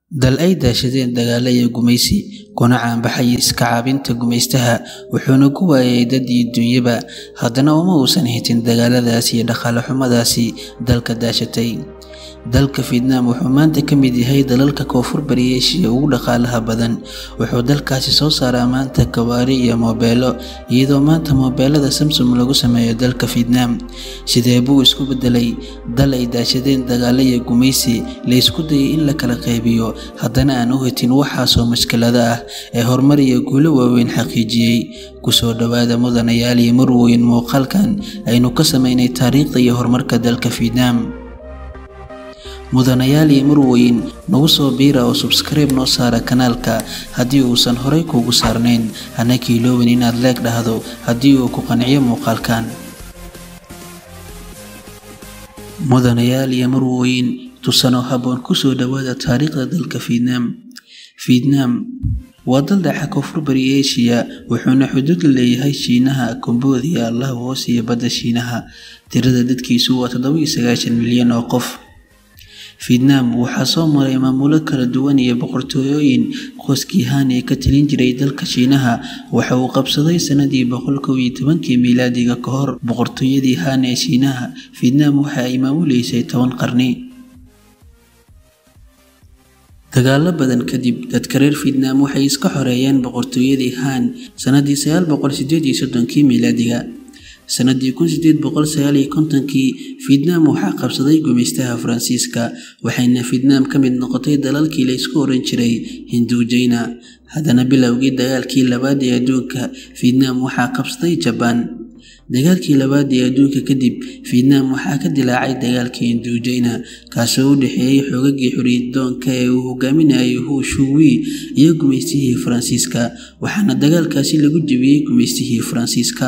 dal ay daashadeen dagaalo iyo gumaysi kuna caanbaxay iska caabinta gumaystaha wuxuuna ku waayay dad iyo dunyaba haddana uma uusan hitin dagaaladaasi iyo dhaqaale xumadaasi dalka daashatay dalka fietnam wuxuu maanta ka mid yahay dalalka koonfur bari eshiya ugu dhaqaalaha badan wuxuu dalkaasi soo saaraa maanta gawaari iyo moobeelo iyadoo maanta moobeelada samsung lagu sameeyo dalka fietnam sidee buu isku bedelay dal ay daashadeen dagaalo iyo gumaysi la isku dayay in la kala qaybiyo haddana aan u hitin waxaasoo mashkilada ah ee horumar iyo guulo waaweyn xaqiijiyey kusoo dhowaada mudanayaal iyo marweyn muuqaalkan aynu ka sameynay taariikhda iyo horumarka dalka fietnam mudanayaal iyo marweyn nagu soo biira oo subskribe noo saara kanaalka haddii uusan horey kuugu saarnayn hana kiiloobin inaad leeg dhahdo haddii uu ku qanciyo muuqaalkan mudanayaal iyo marweyn tusanoo habboon kusoo dhowaada taariikhda dalka fietnam fietnam waa dal dhaca koonfur bari eshiya wuxuuna xuduud la leeyahay shiinaha komboodiya laos iyo badda shiinaha tirada dadkiisu waa toddoba iyo sagaashan milyan oo qof fietnam waxaa soo maray maamulo kala duwan iyo boqortooyooyin qoyskii han ee ka talin jiray dalka shiinaha waxa uu qabsaday sanadii boqol kow iyo tobankii miilaadiga ka hor boqortooyadii han ee shiinaha fietnam waxa ay maamuleysay toban qarni dagaalo badan kadib dadka reer fietnam waxay iska xoreeyeen boqortooyadii han sanadii sagaal boqol sideed iyo soddonkii miilaadiga sanadii kun sideed boqol sagaal iyo kontonkii fietnam waxaa qabsaday gumaystaha faransiiska waxayna fietnam ka mid noqotay dalalkii la isku oran jiray hinduujayna haddana bilowgii dagaalkii labaad ee adduunka fietnam waxaa qabsaday jabaan dagaalkii labaad ee adduunka kadib fietnam waxaa ka dilaacay dagaalkii hinduujayna kaasoo u dhexeeyey xoogagii xoriyaddoonka ee uu hogaaminayay hu shuwi iyo gumaystihii faransiiska waxaana dagaalkaasi lagu jebiyey gumaystihii faransiiska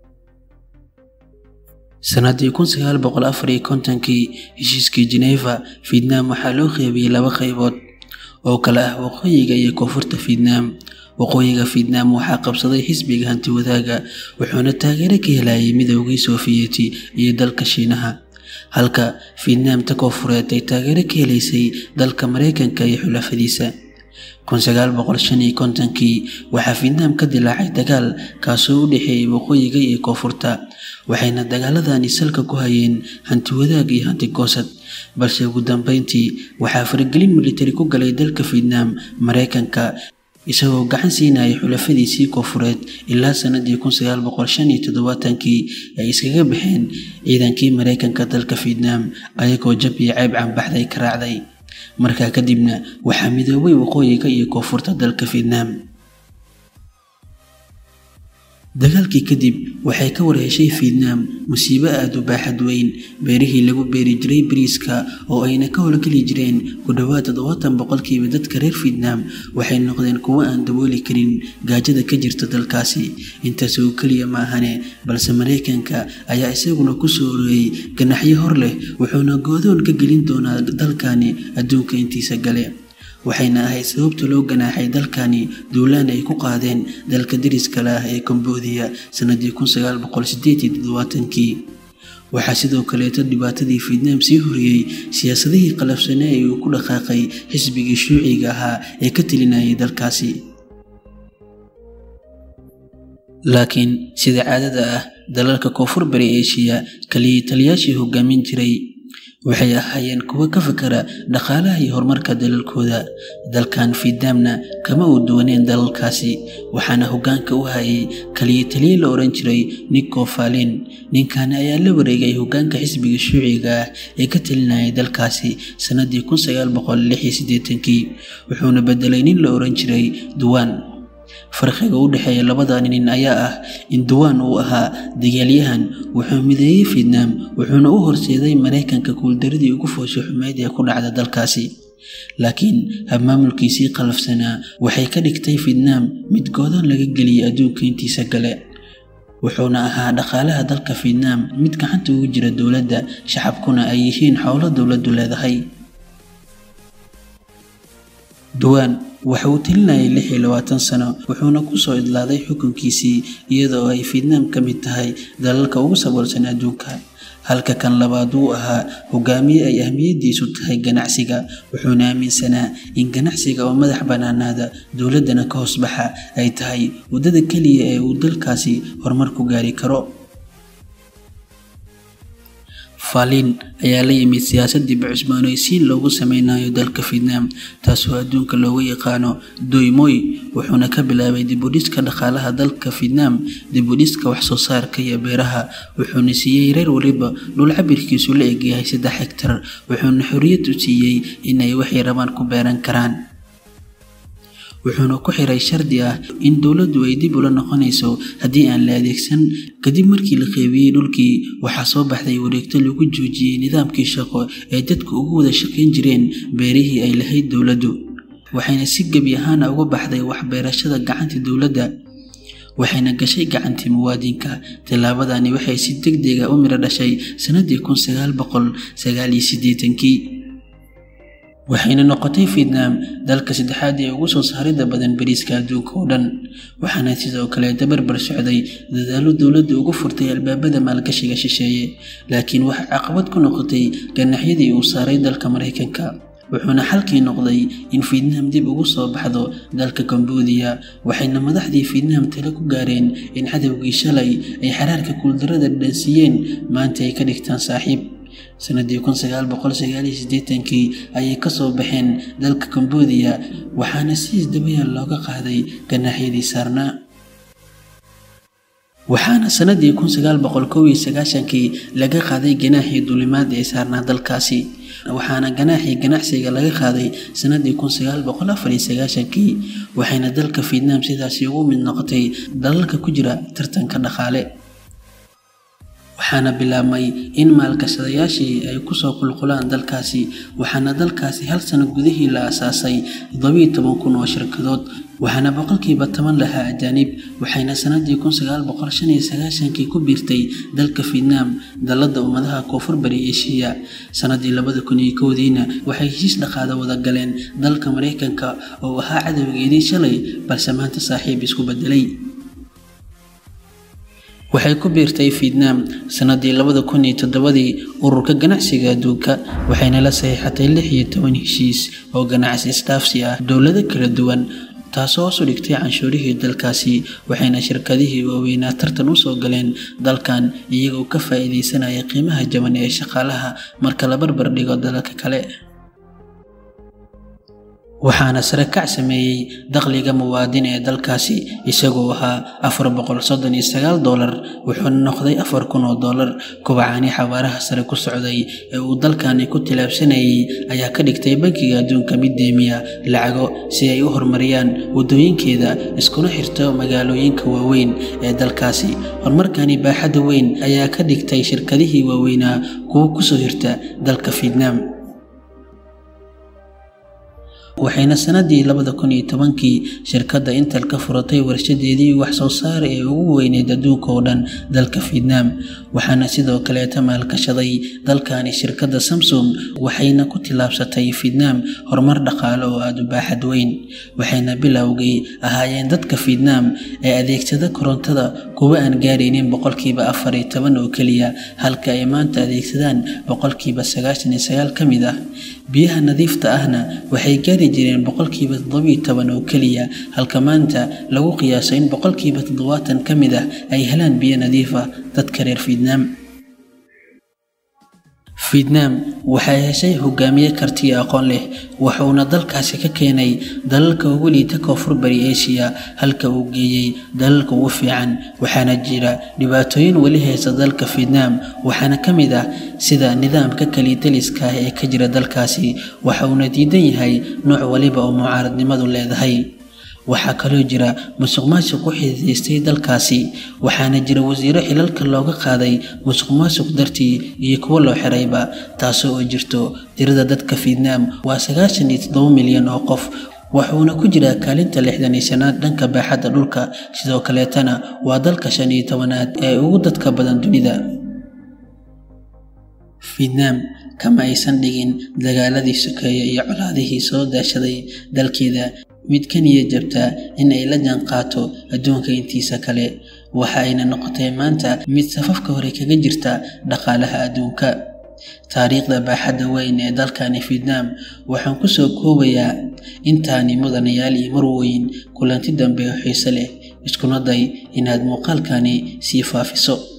sanadii kun sagaal boqol afar iyo kontonkii heshiiskii geneva fietnam waxaa loo qeybiyey laba qaybood oo kale ah waqooyiga iyo koonfurta fietnam waqooyiga fietnam waxaa qabsaday xisbiga hanti wadaaga wuxuuna taageero ka helayay midoogii sofiyeeti iyo dalka shiinaha halka fietnamta koonfureed ay taageero ka helaysay dalka mareykanka iyo xulafadiisa kun sagaal boqol shan iyo kontonkii waxaa fietnam ka dilaacay dagaal kaasoo u dhexeeyey waqooyiga iyo koonfurta waxayna dagaaladani salka ku hayeen hanti wadaag iyo hanti goosad balse ugu dambeyntii waxaa faragelin militari ku galay dalka fietnam mareykanka isagoo gacan siinayay xulafadiisii koonfureed ilaa sanadii kun sagaal boqol shan iyo toddobaatankii ay iskaga baxeen ciidankii mareykanka dalka fietnam ayagoo jab iyo ceyb canbaxday ka raacday markaa kadibna waxaa midoobay waqooyiga iyo koonfurta dalka fietnam dagaalkii kadib waxay ka warheshay fietnam musiibo aada u baaxad weyn beerihii lagu beeri jiray bariiska oo ayna ka howlgeli jireen ku dhowaad toddobaatan boqolkiiba dadka reer fietnam waxay noqdeen kuwo aan dabooli karin gaajada ka jirta dalkaasi intaas oo keliya maahane balse mareykanka ayaa isaguna kusoo oreyey ganaxyo hor leh wuxuuna goodoon ka gelin doonaa dalkani adduunka intiisa gale waxayna ahayd sababta loo ganaaxay dalkani duulaan ay ku qaadeen dalka dariskale ah ee komboodiya sanadii kun sagaal boqol sideed iyo toddobaatankii waxaa sidoo kaleeto dhibaatadii fietnam sii horiyey siyaasadihii qalafsane ee uu ku dhaqaaqay xisbigii shuuciga ahaa ee ka telinayay dalkaasi laakiin sida caadada ah dalalka koonfur bari eshiya kaliya taliyaashii hogaamin jiray waxay ahaayeen kuwo ka fakara dhaqaalaha iyo horumarka dalalkooda dalkan fietnamna kama uu duwaneen dalalkaasi waxaana hoggaanka u hayay kaliya taliye la odhan jiray nico falin ninkan ayaa la wareegay hoggaanka xisbiga shuuciga ah ee ka talinayay dalkaasi sanadii kun sagaal boqol lix iyo siddeetankii wuxuuna bedelay nin la odhan jiray duwan farqiga u dhexeeya labada nin ayaa ah in duwan uu ahaa dagaalyahan wuxuu mideeyey fietnam wuxuuna u horseeday mareykanka kuuldaradii ugu foosho xumeyd ee ku dhacda dalkaasi laakiin habmaamulkiisii qalafsanaa waxay ka dhigtay fietnam mid goodoon laga geliyay adduunka intiisa gale wuxuuna ahaa dhaqaalaha dalka fietnam mid gacanta ugu jira dowladda shacabkuna ay yihiin xowlo dowladdu leedahay duwaan waxa uu telinayay lix iyo labaatan sano wuxuuna kusoo idlaaday xukunkiisii iyadoo ay fietnam ka mid tahay dalalka ugu saboolsan adduunka halka kan labaad uu ahaa hogaamiye ay ahmiyadiisu tahay ganacsiga wuxuuna aaminsanaa in ganacsiga oo madax bannaanaada dowladdana ka hoosbaxa ay tahay waddada keliya ee uu dalkaasi horumar ku gaari karo faalin ayaa la yimid siyaasad dib cusboonaysiin loogu sameynayo dalka vietnam taasoo adduunka loogu yaqaano doymoy wuxuuna ka bilaabay dibudhiska dhaqaalaha dalka vietnam dibudhiska waxsoo saarka iyo beeraha wuxuuna siiyey reer waliba dhul cabirkiisu la egyahay saddex hegtar wuxuuna xorriyad u siiyey inay waxay rabaan ku beeran karaan wuxuuna ku xiray shardi ah in dowladdu ay dib ula noqonayso haddii aan la adeegsan kadib markii la qeybiyey dhulkii waxaa soo baxday wareegto lagu joojiyey nidaamkii shaqo ee dadku ugu wada shaqayn jireen beerihii ay lahayd dowladdu waxayna si gebi ahaana uga baxday waxbeerashada gacanta dowladda waxayna gashay gacantii muwaadinka tillaabadani waxay si deg dega u miro dhashay sanadii kun sagaal boqol sagaal iyo siddeetankii waxayna noqotay vietnam dalka saddexaad ee ugu soo saarida badan bariiska adduunka oo dhan waxaana sidoo kale dabarbar socday dadaalo dowladda ugu furtay albaabada maalgashiga shisheeye laakiin waxaa caqabad ku noqotay ganaxyadii uu saaray dalka maraykanka wuxuuna xalkii noqday in vietnam dib ugu soo baxdo dalka cambodia waxayna madaxdii vietnam tale ku gaareen in cadowgii shalay ay xaraarka kuuldarada dhansiiyeen maanta ay ka dhigtaan saaxiib sanadii kun sagaal boqol sagaal iyo siddeetankii ayay kasoo baxeen dalka cambodia waxaana si isdabayaal looga qaaday ganaaxyadii saarnaa waxaana sanadii kun sagaal boqol kow iyo sagaashankii laga qaaday ganaaxii duulimaad ee saarnaa dalkaasi waxaana ganaaxii ganacsiga laga qaaday sanadii kun sagaal boqol afar iyo sagaashankii waxayna dalka vietnam sidaasi ugu mid noqotay dalalka ku jira tartanka dhaqaale waxaana bilaabmay in maalgashadayaashii ay kusoo qulqulaan dalkaasi waxaana dalkaasi hal sano gudihii la asaasay toddobiyo toban kun oo shirkadood waxaana boqolkiiba toban lahaa ajaanib waxayna sanadii kun sagaal boqol shan iyo sagaashankii ku biirtay dalka vietnam dalladda ummadaha koonfur bari eshiya sanadii labada kun iyo kowdiina waxay heshiis dhaqaada wada galeen dalka maraykanka oo ahaa cadowgeedii shalay balse maanta saaxiib isku bedelay waxay ku biirtay vietnam sanadii labada kun iyo toddobadii ururka ganacsiga adduunka waxayna la saxiixatay lix iyo toban heshiis oo ganacsi isdhaafsi ah dowlado kala duwan taasoo hoos u dhigtay canshuurihii dalkaasi waxayna shirkadihii waaweynaa tartan usoo galeen dalkan iyagoo ka faa'iidaysanaya qiimaha jaban ee shaqaalaha marka la barbar dhigo dalalka kale waxaana sare kac sameeyey dakhliga muwaadin ee dalkaasi isagoo ahaa afar boqol soddon iyo sagaal doolar wuxuuna noqday afar kun oo doolar kubacani xawaaraha sare ku socday ee uu dalkani ku tilaabsanayay ayaa ka dhigtay bankiga adduunka mid deemiya lacago si ay u horumariyaan waddooyinkeeda iskuna xirto magaalooyinka waaweyn ee dalkaasi horumarkani baaxadda weyn ayaa ka dhigtay shirkadihii waaweynaa kuwo kusoo hirta dalka vietnam waxayna sanadii labada kun iyo tobankii shirkadda intel ka furatay warshadeedii wax soo saar ee ugu weyneyd adduunka oo dhan dalka vietnam waxaana sidoo kaleeta maalgashaday dalkani shirkadda samsung waxayna ku tillaabsatay vietnam horumar dhaqaale oo aada u baaxad weyn waxayna bilowgii ahaayeen dadka vietnam ee adeegsada korontada kuwa aan gaaraynin boqolkiiba afar iyo toban oo keliya halka ay maanta adeegsadaan boqolkiiba sagaashan iyo sagaal ka mid ah biyaha nadiifta ahna waxay gaari jireen boqolkiiba toddobiyo toban oo keliya halka maanta lagu qiyaaso in boqolkiiba toddobaatan ka mid ah ay helaan biyo nadiif ah dadka reer vietnam vietnam waxay heshay hogaamiye kartiyo aqoon leh wuxuuna dalkaasi ka keenay dalalka ugu liita koonfur bari asia halka uu geeyey dalalka ugu fiican waxaana jira dhibaatooyin weli haysta dalka vietnam waxaana ka mid ah sida nidaamka kalitaliska ah ee ka jira dalkaasi waxa uuna diidan yahay nooc waliba oo mucaaradnimadu leedahay waxaa kaloo jira musuq maasuq u xididaystay dalkaasi waxaana jira wasiiro xilalka looga qaaday musuq maasuq dartii iyo kuwo loo xirayba taasoo oo jirto tirada dadka vietnam waa sagaashan iyo toddoba milyan oo qof wuxuuna ku jiraa kaalinta lixdan iyo shanaad dhanka baaxadda dhulka sidoo kaleetana waa dalka shan iyo tobanaad ee ugu dadka badan dunida vietnam kama aysan dhigin dagaaladii sokeeye iyo colaadihii soo daashaday dalkeeda mid ka niya jabtaa in ay la jaanqaato adduunka intiisa kale waxa ayna noqotay maanta mid safafka hore kaga jirta dhaqaalaha adduunka taariikhda baaxadda weyn ee dalkani fietnam waxaan kusoo koobayaa intaani mudanayaal iyo marweyn kulanti dambe oo xiise leh iskuna day inaad muuqaalkani sii faafiso